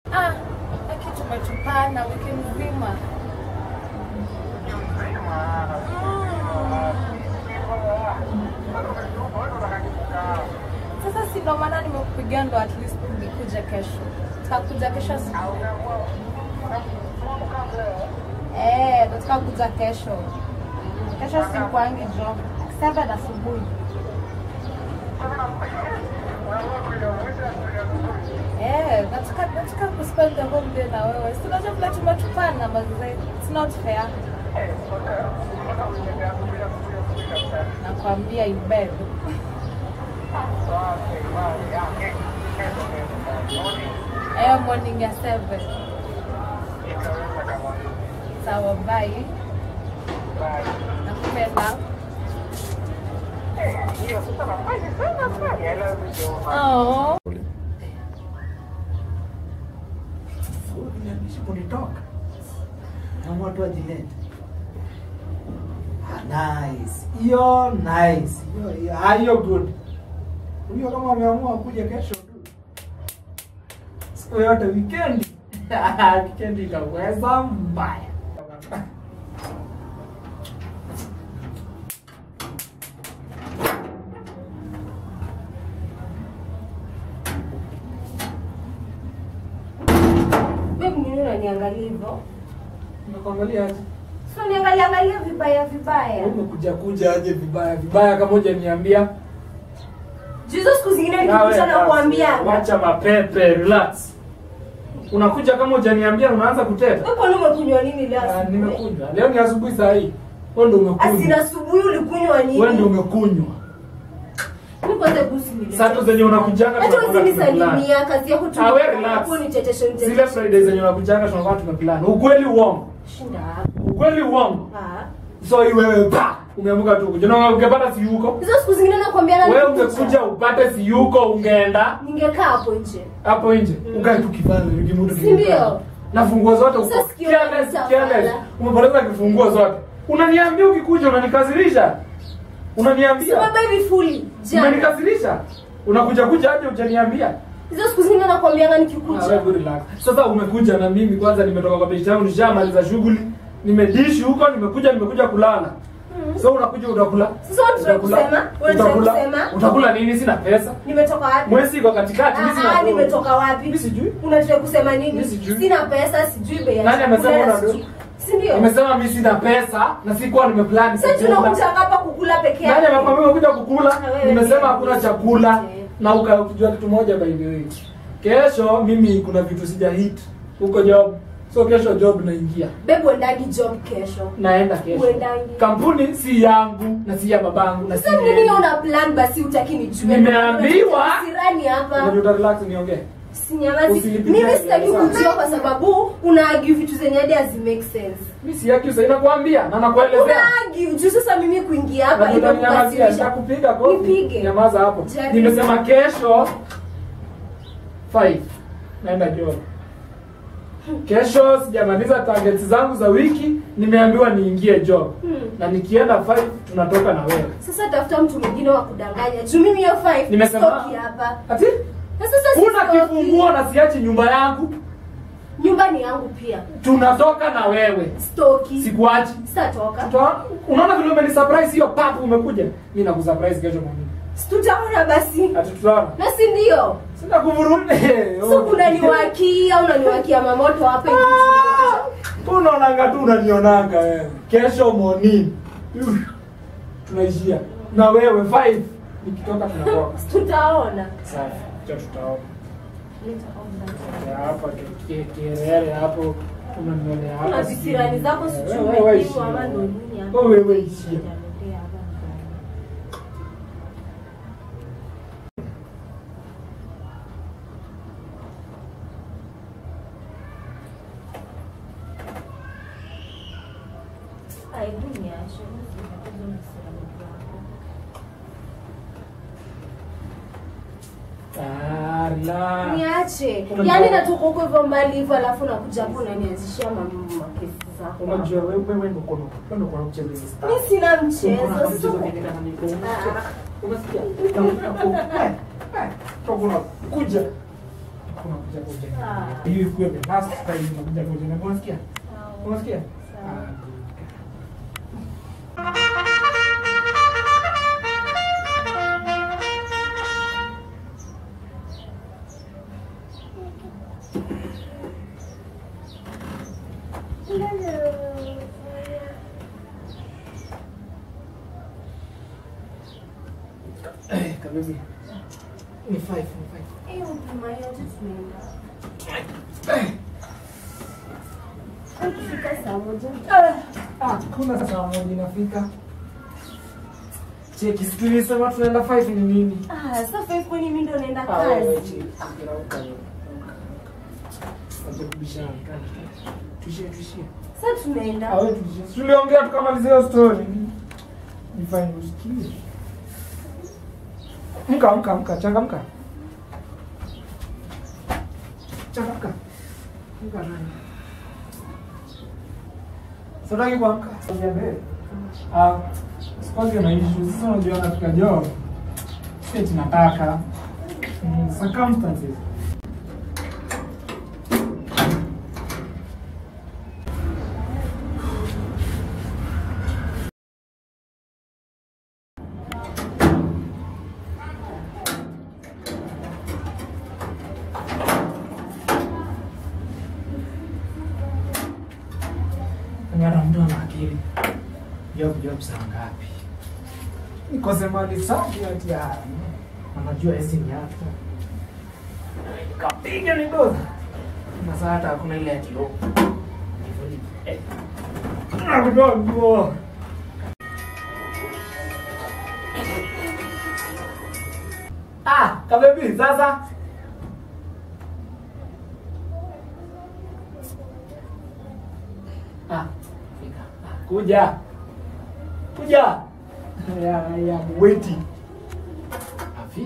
Ah, aki tumetupana wiki mzima. Sasa si ndo maana nimekupigia ndo at least nikuje kesho. Tutakuja kesho asubuhi. Eh, nataka kuja kesho. Kesho sikwangi job. 7 asubuhi. Eh, nataka nataka kuspend the whole day na wewe. Si unajua vile tumetupana mazee. It's not fair. Nakwambia ibebe. Eh, morning ya 7. Sawa, bye. Nakupenda. Oh. kunitoka na watu wajilete. Ah, nice. Hiyo nice. Hiyo hiyo ah, hiyo good. Huyo kama ameamua kuja kesho tu. Siku yote weekend. weekend itaweza mbaya. Wewe mwenyewe unaniangalia hivyo. Nakuangalia aje? Sio niangalia angalia vibaya vibaya. Umekuja kuja aje vibaya vibaya kama hujaniambia. Jizo siku zingine Nawe nikikuta na basi, kuambia. Wacha mapepe, relax. Unakuja kama hujaniambia unaanza kuteta. Wewe kwani umekunywa nini leo? Ah, asubuhi? nimekunywa. Leo ni asubuhi saa hii. Wewe ndio Asina umekunywa. asubuhi ulikunywa nini? Wewe ndio umekunywa. Mimi kwanza busi nile. Saa tu zenye unakujanga Hata tunakuwa usinisalimia kazi yako tu. Ah, wewe relax. Hapo ni tetesho Zile tetesho. Friday zenye unakujanga tunakuwa tumeplan. Ukweli uongo. Shinda hapo. Ukweli uongo. Ah. So hii wewe pa umeamka tu kuja. Na ungepata si yuko. Hizo siku zingine nakwambia na Wewe ungekuja upate si yuko ungeenda Ningekaa hapo nje. hapo nje. Ukae tu kifanya nikimudu Si ndio? Na funguo zote uko Sasa sikio careless, langu careless. safala. Umepoteza kifunguo zote. Unaniambia ukikuja unanikasirisha. Unaniambia. Sema baby fully. Jana. Umenikasirisha. Unakuja kuja aje hujaniambia? Hizo siku zingine nakwambia Ah, nikikuja. wewe relax. Sasa umekuja na mimi kwanza nimetoka kwa biashara yangu nishamaliza shughuli. Nimedishi huko nimekuja nimekuja kulala. So unakuja utakula. Sasa unataka Utakula. kusema? Unataka Utakula. kusema? Utakula nini? Sina pesa. Nimetoka wapi? Mwezi iko katikati, mimi sina. Ah, do. nimetoka wapi? Mimi sijui. Unataka kusema nini? Mimi sijui. Sina pesa, sijui bei ya Nani amesema chakula, una do? sijui- Si ndio? Nimesema mimi sina pesa na sikuwa nimeplan Sasa tunakuja hapa kukula peke Nani yake. amekwambia umekuja kukula? Na wewe Nimesema pia. hakuna chakula Okay. na uka- ukijua kitu moja by the way. Kesho mimi kuna vitu sija hit huko job. So kesho job naingia. Bebu endagi job kesho. Naenda kesho. Uendangi. Kampuni si yangu na si ya babangu na si Sasa nini yenu. una plan basi utaki nijue? Nimeambiwa- Sirani hapa. Unajua uta relax niongee. Sinyamazi. Usinipigie Mimi sitaki sawa. kujua kwa sababu una argue vitu zenye hadi hazi make sense. Mimi si yaki usaina kuambia na nakuelezea. Una argue juu sasa mimi kuingia hapa Unajua utaninyamazia, imekukasirisha. nitakupiga kofi. Nipige. Nyamaza hapo. Jaribu. Nimesema kesho 5 naenda job. Kesho sijamaliza targets zangu za wiki, nimeambiwa niingie job. Hmm. Na nikienda 5 tunatoka na wewe. Sasa tafuta mtu mwingine wa kudanganya. Juu mimi hiyo 5 Nimesema- stoki hapa. Ati Na sasa si una stoki. kifunguo na siachi nyumba yangu, Nyumba ni yangu pia. tunatoka na wewe. Stoki. Sikuachi. Sitatoka. Tuta- Unaona vile umeni surprise hiyo papu umekuja. Mimi nakusurprise kesho mwanangu. Tutaona basi. Ati tutaona. Na si ndio? Sina kuvurunda. So unaniwakia unaniwakia mamoto hapa hivi. Unaonanga tu unanionanga wewe. Kesho morning. Uff, Tunaishia. Na wewe 5 nikitoka tunatoka. Tutaona. Safi. Cha tutaona. Ya hapa ki- kielele hapo unanionea hapa. Na visirani zako Eh, sijui wewe wewe ishia. ama ndo nini hapa. Wewe wewe ishia. Aibu niache. Nimekuja visirani zako. Ah, relax. Niache. Unajua- Yaani natoka huko hivyo mbali hivyo alafu nakuja hapo unanianzishia mambo makesi zako. Unajua wewe wewe ndio kono. Wewe ndio kono mchezo hizi. Mimi sina Unaona mchezo. mchezo so- vingine kama niko. Ah. Unasikia? Kuja. unakuja kwa ujana. Ah. Hiyo ikuwe the last time unakuja kwa ujana. Unasikia? Sawa. Unasikia? Sawa. Ah, Eh, kabibi. Ni five, ni five. Eh, huduma yote tumeenda. Ukifika saa moja. Ah, kuna saa moja inafika. Cheki, si tulisema tunaenda five ni nini? Ah, sasa five kwani mimi ndo naenda Ah, wewe kazi. cheki. Rauka, rauka. Acha kubishana. Tuishie, tuishie. Sasa tunaenda. Ah, wewe tuishie. Si Tuliongea tukamalizia hiyo story. Nifanye usikie. Mka, mka, mka, changamka. Changamka. Mka nani? Sitaki kuamka. Sogea mbele. Ah, sikuange na issue. Sasa unajua katika job. Sisi tunataka mm, circumstances. Ngara mtu ana akili. Job job saa ngapi? Nikose mali safi ati ya. Anajua esi ni yako. Kapiga ni doza. Na sasa hata hakuna ile ya kilo. Eh. Nakutoa nguo. Ah, kabebi sasa. Ah, fika. Ah, kuja. Kuja. Ya, ya, waiting. Afi.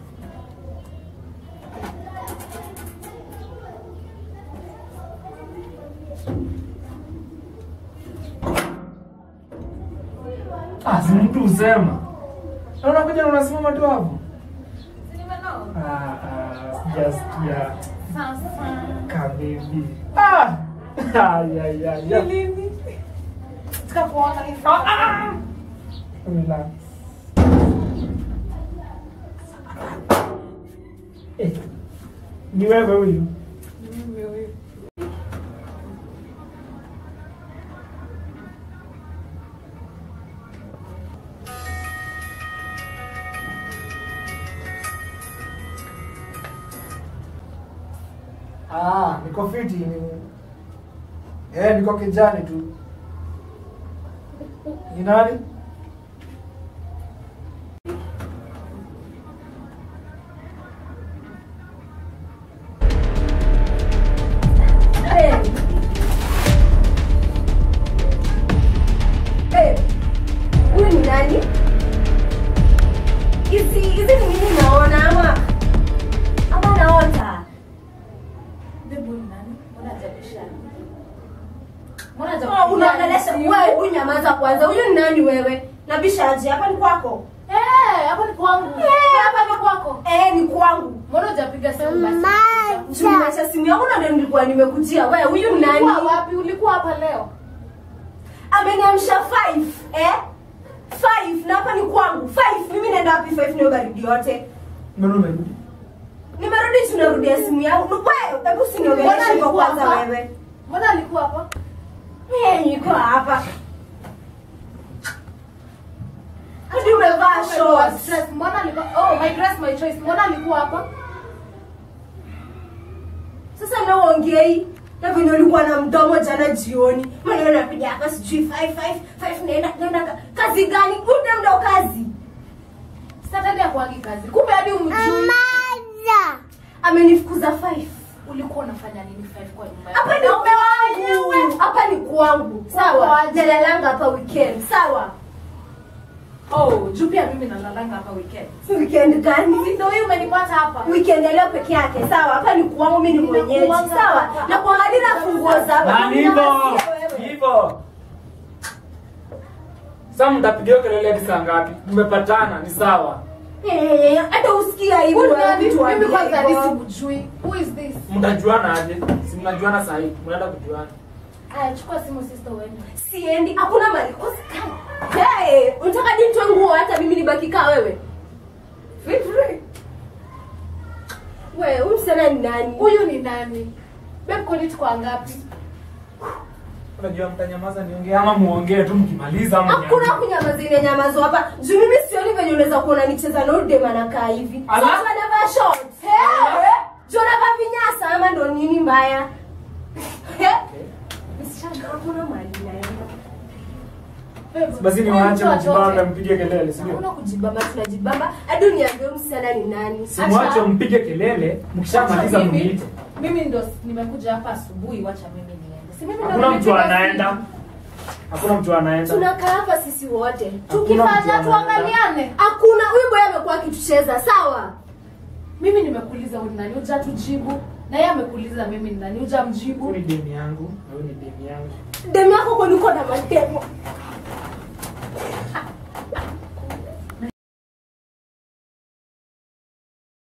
Ah, si mtu usema. Na unakuja na unasimama tu hapo. Si nimenoa? Ah, ah, sijasikia. Sasa. Kabebi. Ah! Ay, ay, ay, ay. Nini? Sikakuona hivi. Ah, ah! Relax. Eh, ni wewe huyu. Mimi huyu. Ah, niko fiti ni Eh, niko kijani tu. Ni nani? Eh. Eh. Huyu ni nani? Hizi hizi ni nini naona ama ama naota? Babe, huyu ni nani? Mbona hajabishana? Mbona Oh, hajabishana? unaongelesha wewe, huyu nyamaza kwanza. Huyu ni nani wewe? Nabishaje? Hapa ni kwako? Eh, hapa ni kwangu. Eh. Hapa ni kwako. Eh, ni kwangu. Mbona hujapiga simu basi? Tumeacha simu yangu na ndio nilikuwa nimekujia. Wewe, huyu ni nani? Ulikuwa wapi? Ulikuwa hapa leo? ameniamsha 5 eh 5 na hapa ni kwangu 5 mimi naenda wapi 5 nayo baridi yote Mbona umerudi? nimerudi tunarudia simu yangu wewe hebu Mbona usiniongeleshe kwa alikuwa kwanza hapa? wewe Mbona alikuwa hapa? mimi niko hapa hadi umevaa shorts Stress. Mbona alikuwa Oh, my dress my choice. Mbona alikuwa hapa? sasa na uongei na venye ulikuwa na mdomo jana jioni maneno napiga hapa sijui 5 5 5 naenda naenda ka- kazi gani unde mdo kazi Saturday hakuangi kazi. Kumbe hadi umjui. amenifukuza 5 Ulikuwa unafanya nini five kwa nyumba? hapa ni kwangu hapa ni kwangu sawa Kwaje? nalalanga hapa weekend sawa Oh, juu pia mimi nalalanga hapa weekend. weekend gani Ndio huyu umenipata hapa. weekend ya leo peke yake sawa hapa ni kwangu mimi ni mwenyeji Ninakuanga sawa hapa. na kuangalia na funguo za Na hivyo, hivyo. Sasa mtapigia kelele hadi saa ngapi? Mmepatana, ni sawa. Eh, hata usikia hivi Huyu wewe nani? mtu wa Mimi kwanza hivyo. hadi sikujui. Who is this? Mtajuana aje? Si mnajuana saa hii. Mnaenda kujuana. Aya, chukua simu sister uende. Siendi, hakuna mali. Usikai. Hey, unataka nitoe nguo hata mimi nibaki kaa wewe? Feel free. Wewe, huyu msichana ni nani? Huyu ni nani? Babe, kwani tuko ngapi? Unajua mtanyamaza niongee ama muongee tu mkimaliza ama Hakuna niambie. kunyamaza ile nyamazo hapa. Juu mimi sioni venye unaweza kuona nicheza na udem anakaa hivi. Ala. Sasa anavaa shorts. Hey. Juu anavaa vinyasa ama ndo nini mbaya? He? Msichana hakuna mali naenda. Babe, Basi ni wewe waache mtu mjibamba atoke. mpige kelele, si Hakuna ndio? kujibamba, tunajibamba. Hadi uniambie huyu msichana ni nani? Simwache mpige kelele, mkishamaliza Acha mimi- mniite. Mimi ndo nimekuja hapa asubuhi, wacha mimi niende. Si mimi ndo Hakuna mtu nimepiga anaenda. simu. Hakuna mtu anaenda. Tunakaa hapa sisi wote. Hakuna mtu Tukifanya anaenda. tuangaliane. Hakuna huyu boy amekuwa akitucheza, sawa? Mimi nimekuuliza wewe ni nani, hujatujibu. Na yeye amekuuliza mimi ni nani, hujamjibu. Huyu ni demu yangu, na huyu ni demu yangu. Demu yako kwani uko na mademo?